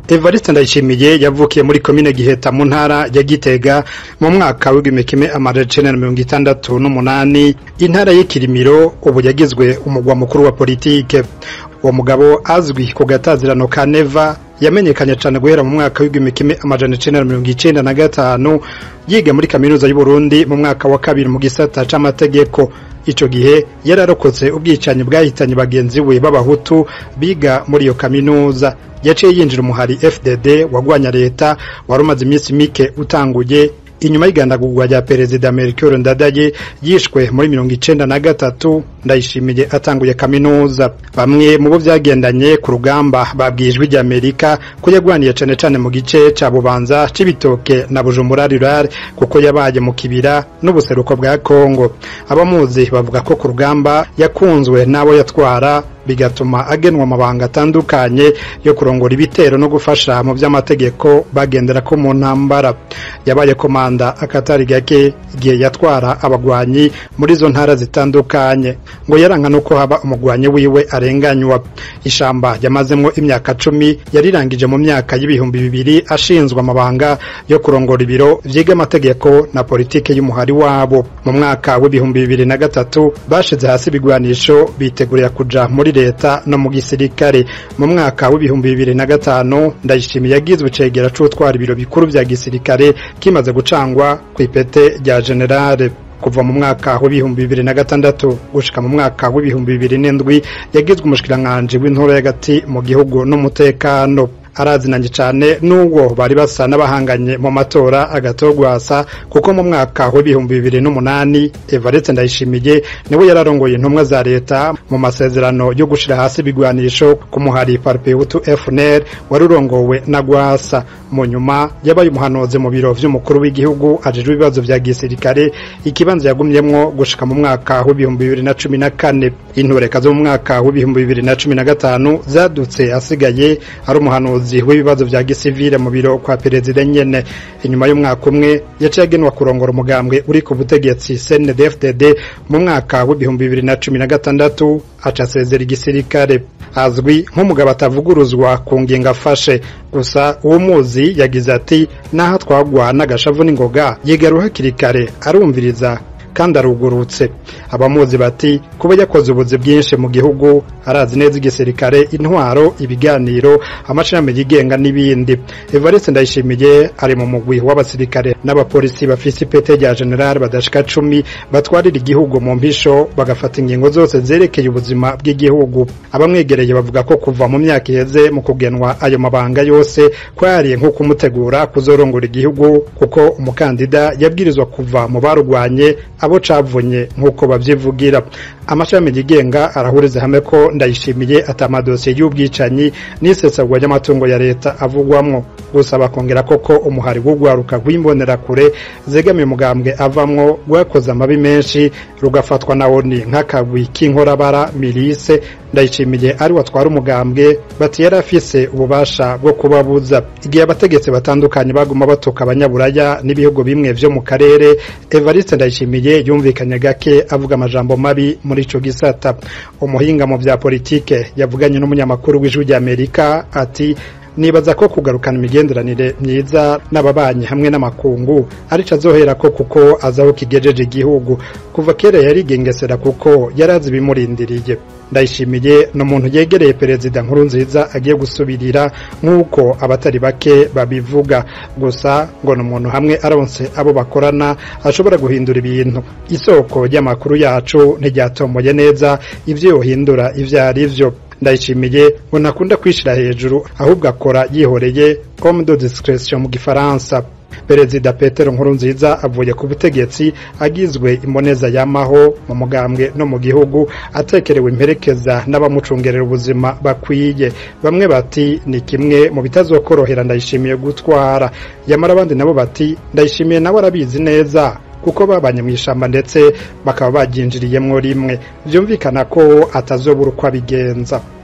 Evariste Ndayishimiye yavukiye muri komine Giheta mu ntara ya Gitega mu mwaka w'igihumbi kimwe amajana icenda na mirongo itandatu n'umunani intara y'ikirimiro ubu yagizwe umugwa mukuru wa politike uwo mugabo azwi ku gatazirano ka Neva yamenyekanye cyane guhera mu mwaka w'igihumbi kimwe amajana icenda na mirongo icenda na gatanu yiga muri kaminuza y'u Burundi mu mwaka wa kabiri mu gisata c'amategeko ico gihe yararokotse ubwicanyi bwahitanye bagenzi we b'abahutu biga muri iyo kaminuza yaciye yinjira umuhari FDD wagwanya leta wari umaze iminsi mike utanguye inyuma y'igandagurwa rya perezida Melchior Ndadaye yishwe muri mirongo icenda na gatatu ndayishimiye atanguye kaminuza bamwe mu bo vyagendanye ku rugamba babwiye ijwi rya Amerika ko yagwaniye cane cane mu gice ca Bubanza c'ibitoke na Bujumbura rural kuko yabaye mu kibira n'ubuseruko bwa Kongo abamuzi bavuga ko ku rugamba yakunzwe n'abo yatwara bigatuma agenwa amabanga atandukanye yo kurongora ibitero no gufasha mu vy'amategeko bagendera ko mu ntambara yabaye komanda akatari gake igihe yatwara abagwanyi muri izo ntara zitandukanye ngo yaranka nuko haba umugwanyi wiwe arenganywa ishamba yamazemwo imyaka cumi yarirangije mu myaka y'ibihumbi bibiri ashinzwe amabanga yo kurongora ibiro vyiga amategeko na politike y'umuhari wabo mu mwaka w'ibihumbi bibiri na gatatu bashize hasi ibigwanisho bitegurira kuja muri leta no mu gisirikare mu mwaka w'ibihumbi bibiri na gatanu ndayishimiye yagizwe icegera c'utwara ibiro bikuru vya gisirikare kimaze gucangwa kw'ipete rya generale kuva mu mwaka w'ibihumbi bibiri na gatandatu gushika mu mwaka w'ibihumbi bibiri n'indwi yagizwe umushikiranganji w'intoro y'agati mu gihugu n'umutekano arazinanye cyane n'ubwo bari basa n'abahanganye mu matora agatogwasa kuko mu mwaka w'ibihumbi bibiri n'umunani Evariste Ndayishimiye niwe yararongoye intumwa za leta mu masezerano yo gushira hasi ibigwanisho ku muhari Parpeutu FNL wari urongowe na Gwasa mu nyuma yabaye umuhanuzi mu biro vy'umukuru w'igihugu ajejwe ibibazo vya gisirikare ikibanza yagumyemwo gushika mu mwaka w'ibihumbi bibiri na cumi na kane intureka zo mu mwaka w'ibihumbi bibiri na cumi na gatanu zadutse asigaye ari umuhanuzi w'ibibazo vya gisivile mu biro kwa perezida nyene inyuma y'umwaka umwe yaciye agenwa kurongora umugambwe uri ku butegetsi CNDD-FDD mu mwaka w'ibihumbi bibiri na cumi na gatandatu aca asezera igisirikare azwi nk'umugabo atavuguruzwa ku ngingo afashe gusa uwo muzi yagize ati naho twagwa n'agashavu n'ingoga yigaruha hakiri kare arumviriza kandi arugurutse abamuzi bati kuba yakoze ubuzi bwinshi mu gihugu arazi neza igisirikare intwaro ibiganiro amashami yigenga n'ibindi Evariste Ndayishimiye ari mu mugwi w'abasirikare n'abapolisi bafise ipete rya general badashika cumi batwarira igihugu mu mpisho bagafata ingingo zose zerekeye ubuzima bw'igihugu abamwegereye bavuga ko kuva mu myaka iheze mu kugenwa ayo mabanga yose kwariye nko kumutegura kuzorongora igihugu kuko umukandida yabwirizwa kuva mu barugwanye abo cavunye nk'uko bavyivugira amashami yigenga arahuriza hamwe ko ndayishimiye atamadosiye y'ubwicanyi n'isesagwa ry'amatungo ya leta avugwamwo gusa bakongera koko umuhari w'ugwaruka rw'imbonerakure zegamiye umugambwe avamwo rwakoze amabi menshi rugafatwa na oni nk'akagwi k'inkorabara mirise ndayishimiye ari watwara umugambwe bati yari afise ububasha bwo kubabuza igihe abategetsi batandukanye baguma batuka abanyaburaya n'ibihugu bimwe vyo mu karere Evariste Ndayishimiye yumvikanye gake avuga amajambo mabi muri ico gisata umuhinga mu vya politike yavuganye n'umunyamakuru w'ijwi rya Amerika ati nibaza ko kugarukana imigenderanire myiza n'ababanyi hamwe n'amakungu arico azohera ko kuko azaho kigejeje igihugu kuva kera yarigengesera kuko yarazi ibimurindiriye ndayishimiye ni umuntu yegereye perezida nkuru nziza agiye gusubirira nk'uko abatari bake babivuga gusa ngo ni umuntu hamwe aronse abo bakorana ashobora guhindura ibintu isoko ry'amakuru yacu ntiryatomoye neza ivyo yohindura ivyo ari vyo ndayishimiye ngo ntakunda kwishira hejuru ahubwo akora yihoreye comme de discrétion mu gifaransa perezida petero nkurunziza avuye ku butegetsi agizwe imboneza yamaho mu mugambwe no mu gihugu atekerewe imperekeza n'abamucungerera ubuzima bakwiye bamwe bati ni kimwe mu bitazokorohera ndayishimiye gutwara yamara abandi nabo bati ndayishimiye nawe arabizi neza kuko babanye mu ishamba ndetse bakaba baryinjiriyemwo rimwe byumvikana ko atazobura uko abigenza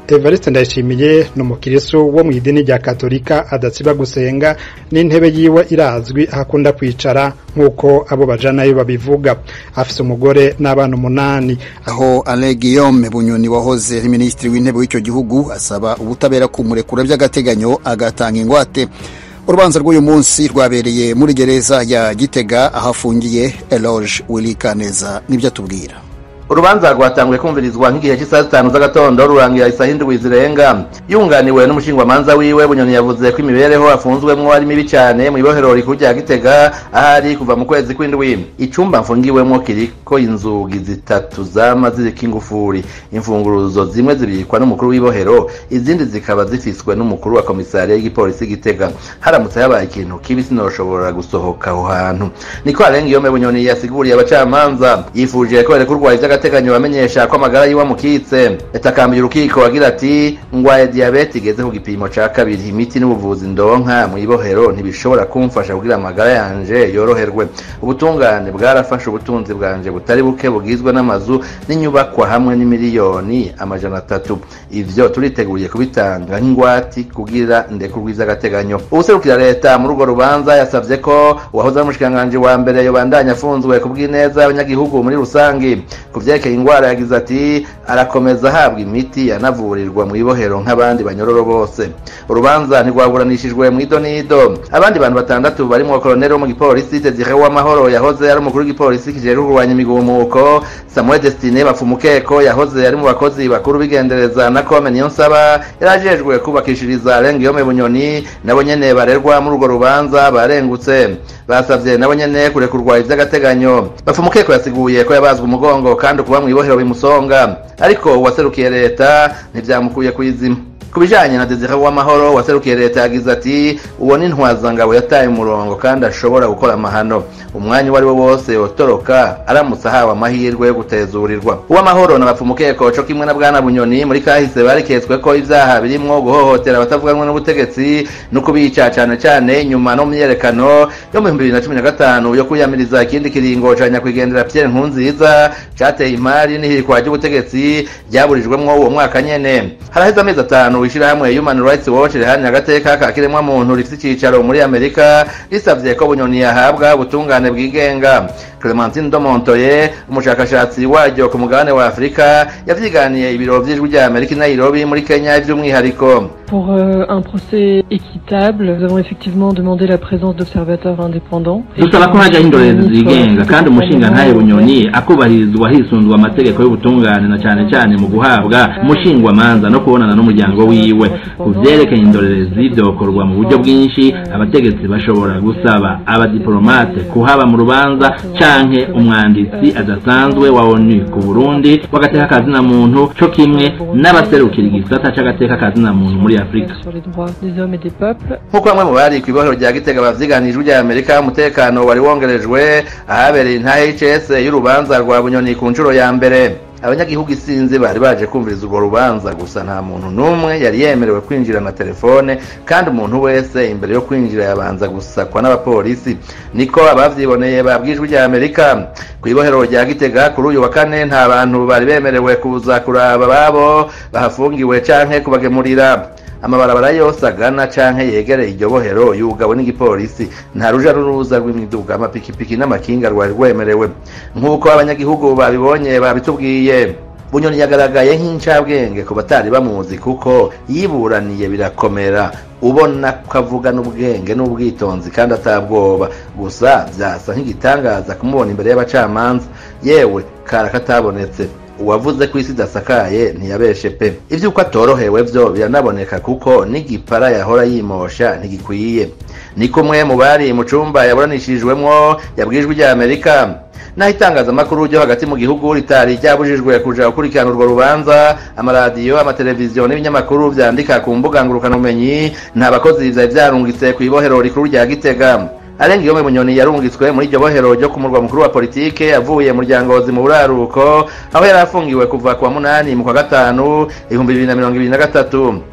Evariste Ndayishimiye ni umukirisu wo mu idini rya Katolika adatsiba gusenga n'intebe yiwe irazwi ahakunda kwicara nk'uko abo bajanayo babivuga afise umugore n'abana umunani aho Alain Guillaume Bunyoni wahoze ari minisitiri w'intebe w'icyo gihugu asaba ubutabera kumurekura by'agateganyo agatanga ingwate urubanza rw'uyu munsi rwabereye muri gereza ya Gitega ahafungiye Eloge Willy Kaneza nibyo atubwira urubanza rwatanguye kumvirizwa nk'igihe cy'isaha zitanu z'agatondo rurangira isaha indwi zirenga yunganiwe n'umushingwamanza wiwe bunyoni yavuze ko imibereho afunzwemwo ari mibi cyane mu ibohero rikuru rya gitega ahari kuva mu kwezi kw'indwi icumba mfungiwemwo kiriko inzugi zitatu zama ziriko ingufuri imfunguruzo zimwe zibikwa n'umukuru w'ibohero izindi zikaba zifiswe n'umukuru wa komisariya y'igipolisi gitega haramutse habaye ikintu kibi sinoshobora gusohoka aho hantu niko arengiyome bunyoni yasiguriye abacamanza yifuje ko berekurwaye by'agateganyo bamenyesha ko amagara yiwe amukitse yatakambiye urukiko agira ati ngwaye diyabete igeze ku gipimo ca kabiri imiti n'ubuvuzi ndonka mu ibohero ntibishobora kumfasha kugira amagara yanje yoroherwe ubutungane bwarafashe ubutunzi bwanje butari buke bugizwe n'amazu n'inyubakwa hamwe n'imiliyoni amajana atatu ivyo turiteguriye kubitanga nk'ingwati kugira ndekurwiza agateganyo ubuserukira leta muri urwo rubanza yasavye ko uwahoze ari umushikiranganji wa mbere yobandanya afunzwe kubw'ineza y'abanyagihugu muri rusangi ku vyerekeye ingwara yagize ati arakomeza ahabwa imiti yanavurirwa mu ibohero nk'abandi banyororo bose urubanza ntirwaburanishijwe mu ido n'ido abandi bantu batandatu barimwo koloneli wo mu gipolisi desire w'amahoro yahoze ari umukuru w'igipolisi kijejwe kurwanya imigumuko samuel destine bapfumukeko yahoze ari mu bakozi bakuru b'igendereza na kome niyo nsaba yarajejwe kubakishiriza rengiyome bunyoni nabo nyene barerwa muri urwo rubanza barengutse basavye nabo nyene kurekurwa ivy'agateganyo bapfumukeko yasiguye ko yabazwe umugongo kandi ukuba mu ibohero bimusonga ariko uwaserukiye leta ntivyamukuye kw'izima ku bijanye na Desire w'amahoro waserukiye leta yagize ati uwo ni ntwazangabo yataye umurongo kandi ashobora gukora amahano umwanya uwo ari wo wose yotoroka aramutse ahawe amahirwe yo gutezurirwa uw'amahoro na bapfumukeko co kimwe na bwana bunyoni muri kahise bariketswe ko ivyaha birimwo guhohotera abatavuganwe n'ubutegetsi no kubica cane cane nyuma no myiyerekano yo mu bihumbi bibiri na cumi na gatanu yo kwiyamiriza ikindi kiringo ca nyakwigendera Pierre Nkurunziza cateye imari n'ihirikwa ry'ubutegetsi ryaburijwemwo uwo mwaka nyene haraheze amezi atanu ishirahamwe Human Rights Watch riharanira agateka ka kiremwa muntu rifite icicaro muri Amerika risavye ko bunyoni yahabwa ubutungane bwigenga Clementine Domontoye umushakashatsi waryo ku mugabane wa Afrika yavyiganiye ibiro vy'ijwi rya Amerika i Nairobi muri Kenya vy'umwihariko Pour euh, un procès équitable, nous avons effectivement demandé la présence d'observateurs indépendants. dusaba ko hajyaho indorerezi zigenga kandi umushinga ntaye bunyoni akubahirizwa hisunzwe amategeko y'ubutungane na cyane cyane mu guhabwa umushingwamanza no kubonana n'umuryango wiwe ku vyerekeye indorerezi vyokorwa mu buryo bwinshi abategetsi bashobora gusaba abadiplomate kuhaba mu rubanza canke umwanditsi adasanzwe wa onu ku burundi w'agateka kazina muntu co kimwe n'abaserukira igisata c'agateka kazina muntu muri afurika sur les droits des hommes et des peuples. nk'uko bamwe mu bari kw'ibohero rya gitega bavyiganijwe rya amerika umutekano wari wongerejwe ahabereye intahe y'icese y'urubanza rwa bunyoni ku nshuro ya mbere abanyagihugu isinzi bari baje kumviriza urwo rubanza gusa nta muntu n'umwe yari yemerewe kwinjira na telefone kandi umuntu wese imbere yo kwinjira yabanza gusakwa n'abapolisi niko abavyiboneye babwijwe rya amerika ku ibohero rya gitega kuri uyu wa kane nta bantu bari bemerewe kuza kuraba babo bahafungiwe canke kubagemurira amabarabara yose agana canke yegereye iryo bohero yugawe n'igipolisi nta ruja n'uruza rw'imiduga amapikipiki n'amakinga rwari rwemerewe nk'uko abanyagihugu babibonye babitubwiye bunyoni yagaragaye nk'incabwenge ku batari bamuzi kuko yiburaniye birakomera ubona ko avugana ubwenge n'ubwitonzi kandi atabwoba gusa vyasa nk'igitangaza kumubona imbere y'abacamanza yewe kara katabonetse uwavuze ko isi idasakaye ntiyabeshe pe ivy'uko atorohewe vyo biranaboneka kuko n'igipara yahora yimosha ntigikwiye ni kumwe mu bari mu cumba yaburanishirijwemwo yabwijwe rya amerika naho itangazamakuru ryo hagati mu gihugu ritari ryabujijwe kuja gukurikirana urwo rubanza amaradiyo amateleviziyo n'ibinyamakuru vyandika ku mbuga ngurukanabumenyi nta bakozi vyari vyarungitse kw'ibohero rikuru rya gitega arenga iyo munyoni yarungitswe muri iryo bohero ryo ku murwa mukuru wa politike avuye mu ryangozi mu buraruko aho yari afungiwe kuva ku wa munani mu kwa gatanu ibihumbi bibiri na mirongo ibiri na gatatu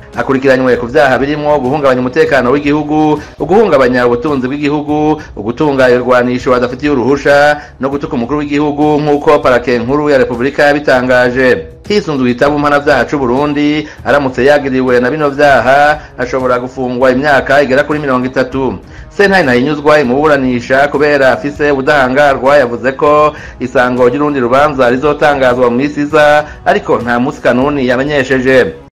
akurikiranywe ku vyaha birimwo guhungabanya umutekano w'igihugu uguhungabanya ubutunzi bw'igihugu ugutunga irwanisho adafitiye uruhusha no gutuka umukuru w'igihugu nk'uko parake nkuru ya repubulika yabitangaje hisunzwe igitabo mpanavyaha c'uburundi aramutse yagiriwe na bino vyaha ashobora gufungwa imyaka igera kuri mirongo itatu sentare ntahinyuzwa imuburanisha kubera afise ubudahangarwa yavuze ko isango ry'urundi rubanza rizotangazwa mu misi iza ariko nta musi kanuni yamenyesheje